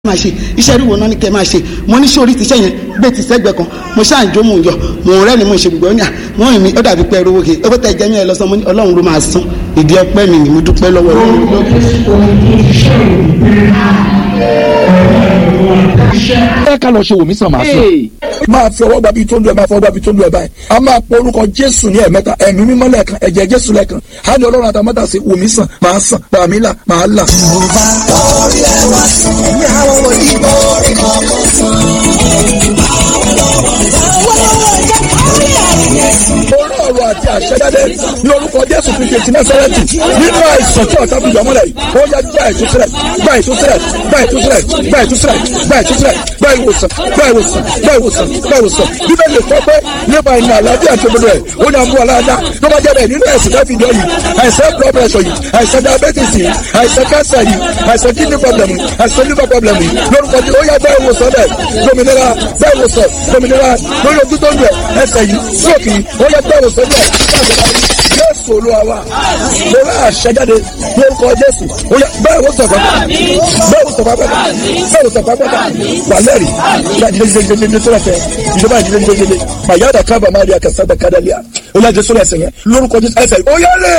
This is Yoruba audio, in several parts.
máa ṣe iṣẹ́ ìrúwò náà ní kẹ́ máa ṣe mo ní sórí tíṣẹ́ yẹn gbé ti sẹ́gbẹ̀ẹ́ kan mo ṣáà ń jó mò ń yọ mò ń rẹ́ni mo ń ṣe gbogbo ní à wọ́n mi ó dàbí pé ẹrú wòkè ó tẹ̀ jẹ́ mi ẹ lọ́sàn mo ní ọlọ́run ló máa san ìdí ọpẹ́ mi ni mo dúpẹ́ lọ́wọ́ ọlọ́run. ẹ ká lọ ṣe wòmí sàn máa sàn. máa fi ọwọ́ gbàbí tó ń lu ẹ̀ máa fọwọ́ gbàbí tó ń lu ẹ̀ báyìí a máa pọ orúkọ jésù ní ẹ̀mẹ́ta ẹ̀mí mímọ́ lẹ́ẹ̀kan ẹ̀jẹ̀ jésù lẹ́ẹ̀kan á ní ọlọ́run àtàmọ́tà sí wòmí sàn máa sàn bàmí là máa là. orí ọ̀rọ̀ àti àṣẹjáde ní orúkọ jésù kristu ti násárẹ́tì nínú àìsàn tí ọ̀tá fìjà mọ́lẹ̀ yìí ó yá gba ìtúsílẹ̀ gba ìtúsílẹ̀ gba ìtúsílẹ̀ gba ìtúsílẹ̀ gba ìtúsílẹ̀ gba ìwòsàn gba ìwòsàn gba ìwòsàn gba ìwòsàn bíbélì kọ́ pé nípa ìnà àlàáfíà tó gbọdọ̀ ẹ̀ ó ní àmú aláàdá tó bá jẹ́ bẹ́ẹ̀ nínú ẹ̀sìn káfí ìjọ yìí àìsàn blood pressure yìí àìsàn diabetes yìí àìsàn cancer yìí àìsàn kidney problem yìí àìsàn liver problem yìí lórúkọ tí ó yá gba ìwòsàn bẹ́ẹ̀ dominira gba ìwòsàn dominira lórí ojú tó ń lu ẹ̀ ẹsẹ̀ yìí stroke yìí ó yá gba ìwòsàn bẹ́ẹ̀ jésù olúwa wa mo rà àṣẹjáde lórúkọ jésù ó yá bẹ́ẹ̀ wò sọ̀fà bẹ́ẹ̀ wò sọ̀fà pẹ́ta bẹ́ẹ̀ wò sọ̀fà pẹ́ta wàlẹ́rì ìyá ìdílé ìdílé ìdílé tó lẹ́fẹ̀ẹ́ ìjọba ìdílé ìdílé ìdílé màyáda kábà má rí akásádà kádàlíà ó yá jésù lẹ́sẹ̀ yẹn lórúkọ jésù ẹsẹ̀ ó yá lè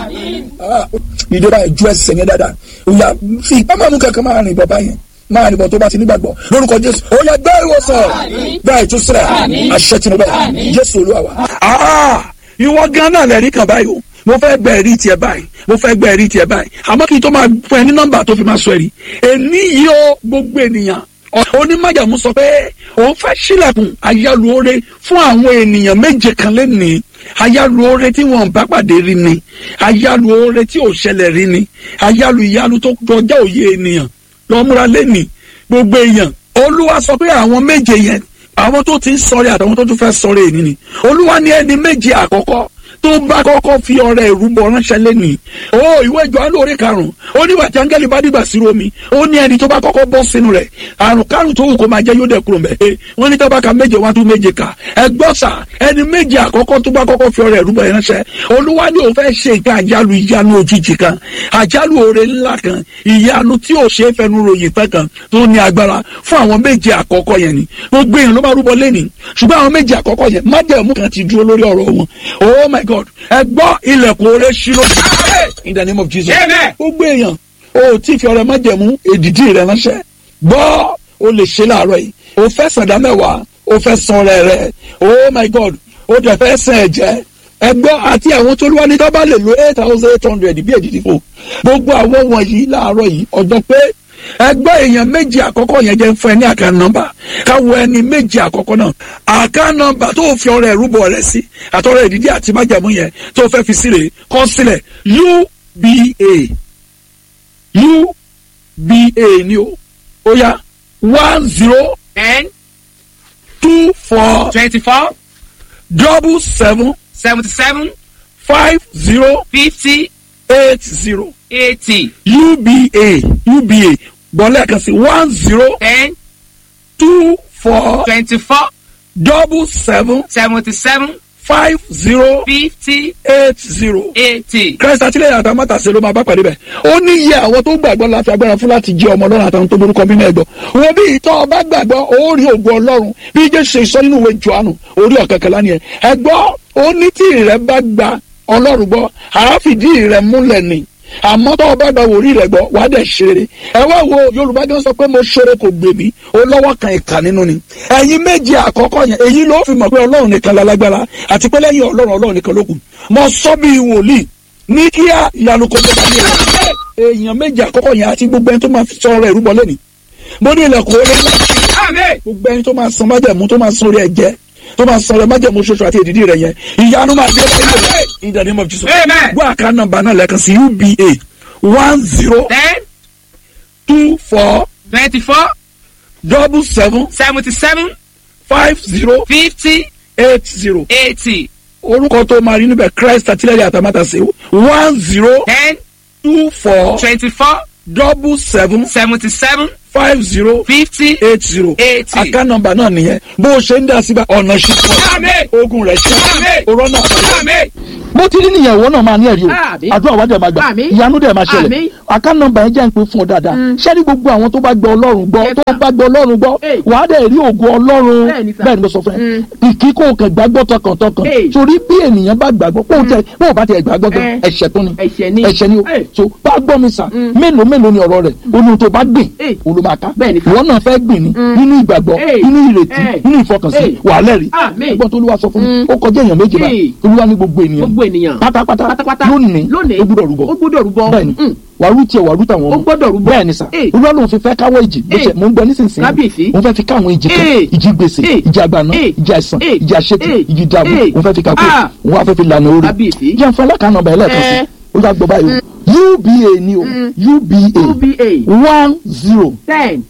ìjọba ìjú ẹsẹ̀ yẹn dáadáa ó yá fi ìpamọ́ kankan máa rìn bàbá yẹn máa nìbọn tó bá ti nígbàgbọ́ lórúkọ jésù ó yá gbá ìwòsàn gbá ìtúsílẹ̀ àṣẹ tìǹbà jésù olúwa wa ìwọ gan náà lẹ́rìí kan báyìí o mo fẹ́ gbẹ ẹ̀rí tiẹ̀ báyìí mo fẹ́ gbẹ ẹ̀rí tiẹ̀ báyìí àmọ́ kí n tó máa fún ẹ ní nọ́mbà tó fi máa sọ ẹ̀rí èmi yìí ó gbogbo ènìyàn onímọ̀jàmú sọ pé òun fẹ́ sílẹ̀kùn ayálùore fún àwọn ènìyàn méje kan lẹ́nìí ayálùore tí wọn bá pàdé rí ni ayálùore tí ò ṣẹlẹ̀ rí ni ayálù ìyálù tó kọjá òye ènìyàn lọ́múra lẹ́nìí gbogbo èèyàn olúwa sọ pé àwọn méje yẹn àwọn tó ti ń sọ̀rẹ́ àtàwọn tó tún fẹ́ sọ̀rẹ́ èyí ni olúwa ní ẹni méje àkọ́kọ́ tó bá kọ́kọ́ fi ọrẹ ìrúbọ ránṣẹ́ lẹ́nìí o ìwé Jòhánù orí karùn-ún ó ní wàtí áńgẹ́lì bá dìgbà sí omi ó ní ẹni tó bá kọ́kọ́ bọ́ sínú rẹ̀ àrùn kárùn tó wù kó máa jẹ́ yóò dẹ̀ kúrò mẹ́ wọ́n ní tábàkà méje wá tún méje kà ẹgbọ́n sà ẹni méje àkọ́kọ́ tó bá kọ́kọ́ fi ọrẹ ìrúbọ ránṣẹ́ olúwa ní òun fẹ́ ṣe nǹkan àjálù ìyanu òjijì kan àjálù oore ńlá kan ìyanu tí ò ṣe é fẹnu ròyìn pẹ́ kan tó ní agbára fún àwọn méje àkọ́kọ́ yẹn ni gbogbo èèyàn ló máa rúbọ lẹ́nìí ṣùgbọ́n àwọn méje àkọ́kọ́ yẹn májẹ̀mú kan ti dúró lórí ọ̀rọ̀ wọn oh my god ẹ gbọ́ ilẹ̀kùn oore ṣírò in the name of jesus gbogbo èèyàn o tí fi ọrẹ májẹ̀mú èdìdí rẹ ránṣẹ́ gbọ́ o lè ṣe láàárọ̀ yìí o fẹ́ sàdá mẹ́wàá o fẹ́ san ọrẹ rẹ oh my god o dẹ̀ fẹ́ sàn ẹ̀jẹ̀ ẹgbọ́ àti àwọn tó lúwa ní tó bá lè lo eight thousand eight hundred bí èdìdí fò gbogbo àwọn wọ̀nyí láàárọ̀ yìí ọjọ́ pé ẹgbẹ́ èèyàn méjì àkọ́kọ́ yẹn jẹ́ fún ẹ ní àká nọ́mbà káwọ ẹni méjì àkọ́kọ́ náà àká nọ́mbà tó fi ọrẹ ìrúbọ rẹ sí àtọrẹ ìdídí àti májàmú yẹn tó fẹ́ fi sílẹ̀ kọ́ sílẹ̀ uba uba ni o ó yá one zero ten two four twenty-four double seven seventy-seven five zero fifty eight zero eighty uba uba gbọ́lẹ̀ kan sí one zero ten two four twenty-four double seven seventy-seven five zero fifty eight zero. eighty. Christ àtìlẹ́yìn àtàwọn mátàsí ló máa bá pàdé bẹ̀. ó ní iye àwọn tó gbàgbọ́ láti agbára fún láti jẹ́ ọmọ ọlọ́run àtàwọn tó borúkọ bí náà gbọ́. wọ́n bí ìtọ́ ọba gbàgbọ́ ó rí ògùn ọlọ́run bí jésù ṣe sọ nínú ìwé Jòhánù orí ọ̀kẹ́kẹ́lá ni ẹ̀. ẹ gbọ́ ó ní tí ìrẹ́ bá gba ọlọ́run gbọ́ àáfìdí ìrẹ́ múlẹ̀ ni àmọ́ tó o bá gba wòrí rẹ̀ gbọ́ wàá dẹ̀ ṣeré ẹ wá wo yorùbá gan sọ pé mo ṣeré kò gbè mí ó lọ́wọ́ kan ìkà nínú ni ẹ̀yin méje àkọ́kọ́ yẹn èyí ló fi mọ̀ pé ọlọ́run nìkan lálágbára àti pé lẹ́yìn ọlọ́run ọlọ́run nìkan ló kù mo sọ bí wòlíì ní kíá ìyanu kò tó bá ní ẹ̀ èèyàn méje àkọ́kọ́ yẹn àti gbogbo ẹni tó máa fi sọ ọ̀rọ̀ ìrúbọ lẹ́nìí mo ní ilẹ̀kùn orí gbogbo ẹni tó máa san májẹ̀mú tó máa san orí ẹ̀jẹ̀ tó máa sọ̀rọ̀ májẹ̀mú ṣoṣo àti èdìdí rẹ̀ yẹn ìyanu máa dé báyìí in the name of Jesus Amen. gbọ́ àká nọ́mbà náà lẹ́ẹ̀kan sí uba one zero ten two four twenty-four double seven seventy-seven five zero fifty eight zero eighty orúkọ tó máa rí níbẹ̀ Christ àtìlẹ́yìn àtàmátàsé one zero ten two four twenty-four double seven seventy-seven five zero fifty eight zero eighty. account number náà nìyẹn bó o ṣe ń dá síbẹ̀ ọ̀nà ṣì Àmín. pọ̀ ogun rẹ̀ ṣe Àmín. òrọ̀ náà Àmín. bó ti rí nìyẹn ìwọ náà máa ní ẹ̀rí o Àmín. àdúrà wa dẹ̀ máa gbà Àmín. ìyanu dẹ̀ máa ṣẹlẹ̀ Àmín. àká nọ́mbà yẹn jẹ́ ń pè fún ọ dáadáa ṣẹ́ni gbogbo àwọn tó bá gbọ́ ọlọ́run gbọ́ Yes, tó sir. bá gbọ́ ọlọ́run gbọ́ Hey. wà á dẹ̀ rí ògo ọlọ́run Bẹ́ẹ̀ ni, sir. bẹ́ẹ̀ ni mo sọ fún ẹ kìkì kò kàn gbàgbọ́ tọkàntọkàn Hey. torí bí ènìyàn bá gbàgbọ́ pé òun tẹ pé òun bá tẹ gbàgbọ́ gan Eh. ẹ̀ṣẹ̀ tó ni Ẹ̀ṣẹ̀ ni. ẹ̀ṣẹ̀ ni o Hey. so bá gbọ́ mi sà mélòó mélòó ni ọ̀rọ̀ rẹ̀ olú tó bá gbìn Hey. olú máa ká Bẹ́ẹ̀ ni, sir. ìwọ náà fẹ́ gbìn ni nínú ìgbàgbọ́ Hey. nínú ìrètí Hey. nínú ìfọkànsí Hey. wà á lẹ́rìí Àmín. ẹgbọ́n tó olúwa sọ fún mi ó kọjá èèyàn méjì báyìí Hey. olúwa ní gbogbo ènìyàn gbogbo ènìyàn pátápátá pátápátá lónìí lónìí ó gbúdọ̀ rúbọ ó gbúdọ̀ rúbọ bẹ́ẹ̀ni Mm. wàrú tiẹ̀ wàrú tàwọn ọmọ Ó gbọ́dọ̀ rúbọ. bẹ́ẹ̀ ni sà Hey. olúwa lòun fi fẹ́ káwọ́ ìjì bó Hey. ṣe mò ń gbọ́ nísinsìnyí Kábíyèsí. òun fẹ́ fi káwọn ìjì kan Hey. ìjì gbèsè Hey. ìjì àgbàná Hey. ìjì àìsàn Hey. ìjì àṣetì Hey. ìjì dààmú Hey. òun fẹ́ fi kakó Ah. òun wá fẹ́ fi lànà orí Kábíyèsí. jẹ́ fún alákàánà ọba ẹlẹ́ẹ̀kan sí Eh. ó yà gbọ́ báyìí o uba ni o uba uba one zero ten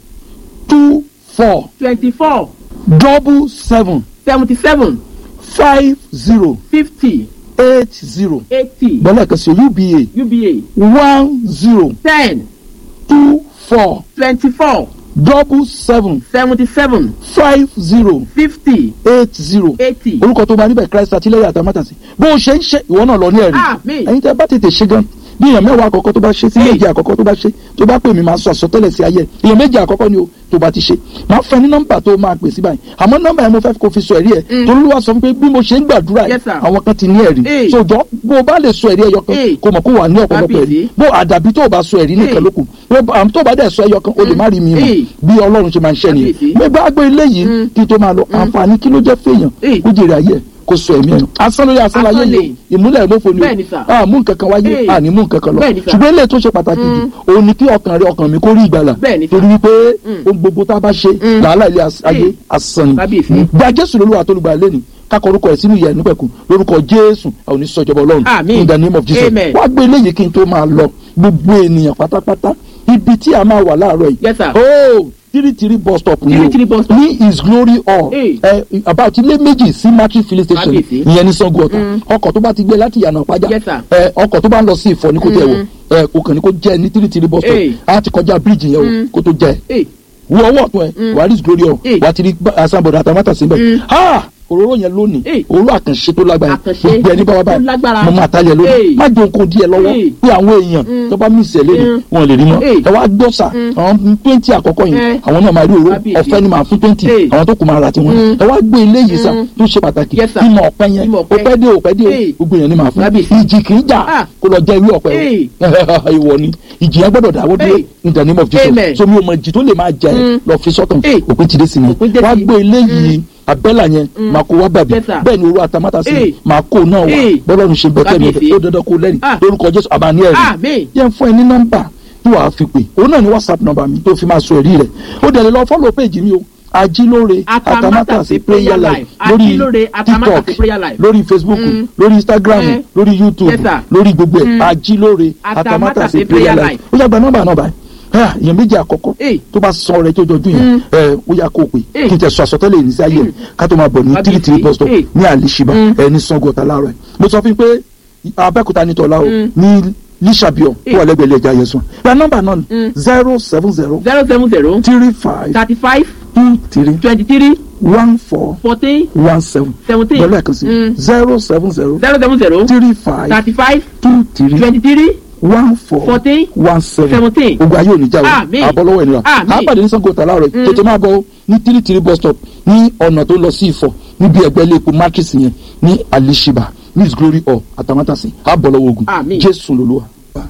two four twenty-four double seven seventy-seven five zero fifty eight zero eighty gbọ́dọ̀ sí uba uba one zero ten two four twenty-four double seven seventy-seven five zero fifty eight zero eighty. orúkọ tó bá níbẹ̀ christ àtìlẹ́yìn àtàmátàsí bó o ṣe ń ṣe ìwọ náà lọ ní ẹ̀rí Àmín. ẹ̀yin tẹ́ bá tètè ṣe gan bí èèyàn mẹ́wàá àkọ́kọ́ tó bá ṣe sí Hey. méje àkọ́kọ́ tó bá ṣe tó bá pè mí máa sọ àsọtẹ́lẹ̀ sí ayé ẹ̀ èèyàn méje àkọ́kọ́ ni o tó bá ti ṣe máa fẹ́ ní nọ́mbà tó máa pè sí báyìí àmọ́ nọ́mbà yẹn mo fẹ́ kó fi sọ ẹ̀rí ẹ̀ torí wá sọ fún pé bí mo ṣe ń gbàdúrà yìí Yes, sir. àwọn kan ti ní ẹ̀rí Hey. sojọ́ bó o bá lè sọ ẹ̀rí ẹyọ kan Hey. kó mọ̀ kó wà ní ọ̀pọ̀lọpọ̀ ẹ̀rí Kábíyèsí. bó àdàbí tó o bá sọ ẹ̀rí nìkan Hey. lókun bó àmì tó o bá dẹ̀ sọ ẹyọ kan o lè má rí mi mọ̀ Hey. bí ọlọ́run ṣe máa ń ṣẹ́ nìyẹn Kábíyèsí. mo gbá gbé ilé yìí kí n tó máa lọ àǹfààní kí ló jẹ́ fèèyàn Hey. kó jèrè ayé ẹ̀ kó sọ ẹ̀mí ẹ̀ nù asán lórí asán láyé Asán yìí ni. o ìmúlẹ̀ ìmúfo ni Bẹ́ẹ̀ ni, sir. o a mú nǹkan kan wáyé Hey. a ní mú nǹkan kan lọ Bẹ́ẹ̀ ni, sir. ṣùgbọ́n ilé tó ṣe pàtàkì jù òun ni kí ọkàn rẹ ọkàn mi kó rí ìgbàlà Bẹ́ẹ̀ ni, sir. torí wípé ohun gbogbo tá a bá ṣe làálàá ilé as- ayé Hey. asán ni Kábíyèsí. gba jésù lolúwa tó lùgbà lẹ́nu kakọ orúkọ ẹ̀ sínú ìyẹn nípẹ̀kù lórúkọ jésù àwọn oníṣọ́jọba ọlọ́run Àmín. in the name of jesus Amen. wá gbé eléyìí kí n tó máa lọ gbogbo ènìyàn pátápátá ibi tí a máa wà láàárọ̀ yìí Yes, sir. oh three three bus stop ni o Three three bus stop. ní his glory hall Hey. ẹ about ilé méjì sí market filling station Kábíyèsí. ìyẹn ní sango ọ̀tà ọkọ̀ tó bá ti gbé láti yànnà pàjá Yes, sir. ẹ ọkọ̀ tó bá ń lọ sí ìfọ̀ ní kò tẹ̀ wọ̀ ẹ kò kàn ní kò jẹ́ ní three three bus stop Hey. á ti kọjá bíríìjì yẹn o kó tó jẹ́ Hey. wo ọwọ́ ọ̀tún ẹ wà á rí his glory hall Hey. wà á ti rí asanbọ̀dọ̀ àtàmátà síbẹ̀ ha òróró yẹn lónìí Hey. òróró àkànṣe tó lágbára Àkànṣe gbogbo ẹni bá wà tó lágbára. báyìí mo máa talẹ̀ lónìí Hey. má jẹun kó díẹ̀ lọ́wọ́ Hey. pé àwọn èèyàn tó bá mí ìṣẹ̀lẹ̀ ni Mm. wọn lè rí mọ́ Hey. ẹ wá gbọ́ sà àwọn twenty àkọ́kọ́ yẹn Eh. àwọn náà máa rí òróró Kábíyèsí. ọ̀fẹ́ ni màá fún twenty Hey. àwọn tó kù máa ra tiwọn ẹ wá gbé eléyìí sà tó ṣe pàtàkì Yes, sir. ìmọ̀ ọ̀pẹ yẹn Ìmọ̀ ọ̀pẹ. òpẹ́ dé òpẹ́ dé Hey. gbogbo yẹn ni màá fún Kábíyèsí. ìjì kì í jà Ah. kó lọ jẹ ìwé ọ̀pẹ Hey. o ìwọ ni ìjì yẹn gbọ́dọ̀ dáwọ́ dúró Hey. in the name of Jesus Amen. so mi ò mọ ìjì tó lè máa jẹ ẹ lọ fi sọ́tàn Hey. òpin ti dé sí ni Òpin dé wá sí. gbé eléyìí abẹ́là yẹn máa kó wá bàbí Yes, sir. bẹ́ẹ̀ ni olú àtàmátà sí Hey. máa kó náà wá Hey. bọ́lọ́run ṣe bẹ́ẹ̀ tẹ́lẹ̀ Kábíyèsí. ó dandan kó lẹ́rìí Ah. lórúkọ Jésù àbáni ẹ̀rí Àmín. yẹn fún ẹ ní nọ́mbà tí wàá fi pè òun náà ni whatsapp nọ́mbà mi tó fi máa sọ ẹ̀rí rẹ̀ ó dẹ̀ lè lọ fọ́lọ̀ péjì mi o ajílóore Atamátàsé prayer life lórí Ajílóore Atamátàsé tiktok prayer life. lórí facebook Mm. lórí instagram Eh. lórí youtube Yes, sir. lórí gbogbo ẹ̀ Mm. ajílóore Atamátàsé atamátàsé prayer prayer life life. ó yá gba nọ́mbà náà báyìí Ah, èèyàn méjì àkọ́kọ́ Eh. tó bá sọ rẹ tó jọjú yẹn ẹ ó yá kó o pè Eh. kí n tẹ sọ àsọtẹ́lẹ̀ yìí ní sí ayé ẹ ká tó máa bọ̀ ní Kábíyèsí. three three bus stop Eh. ní àlìṣibà ẹ ní sango ọ̀tà láàárọ̀ ẹ mo sọ fún yín pé abẹ́kúta ní tọ́lá o ní lísàbíọ̀ tó wà lẹ́gbẹ̀ẹ́ ilé ẹja yẹn sùn gba nọ́mbà náà ní zero seven zero zero seven zero three five thirty five two three twenty three one four fourteen one seven seventeen pẹ̀lú ẹ̀kan sí Mm. zero seven zero zero seven zero three five thirty five two three twenty three one four fourteen one seven seventeen. ogun ayé òní jáwé Àmín. àbọ̀lọ́wọ́ ènìyàn Àmín. àpàdé ní sango tàlá rẹ̀ tètè máa bọ̀ ní tìrìtìrì bus stop ní ọ̀nà tó lọ sí ìfọ̀ níbi ẹgbẹ́ ilé epo matrix yẹn ní alishiba miss glory hall àtàmátàsí àbọ̀lọ́wọ́ ogun Àmín. jésù lolúwa.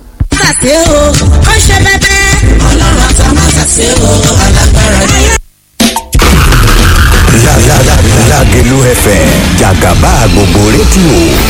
ṣàṣe o ó ṣe bẹ́bẹ́. ọlọ́run àtàmátàsé o alágbára ni. Lágẹ̀lú FM jàgàbá gbogbo rédíò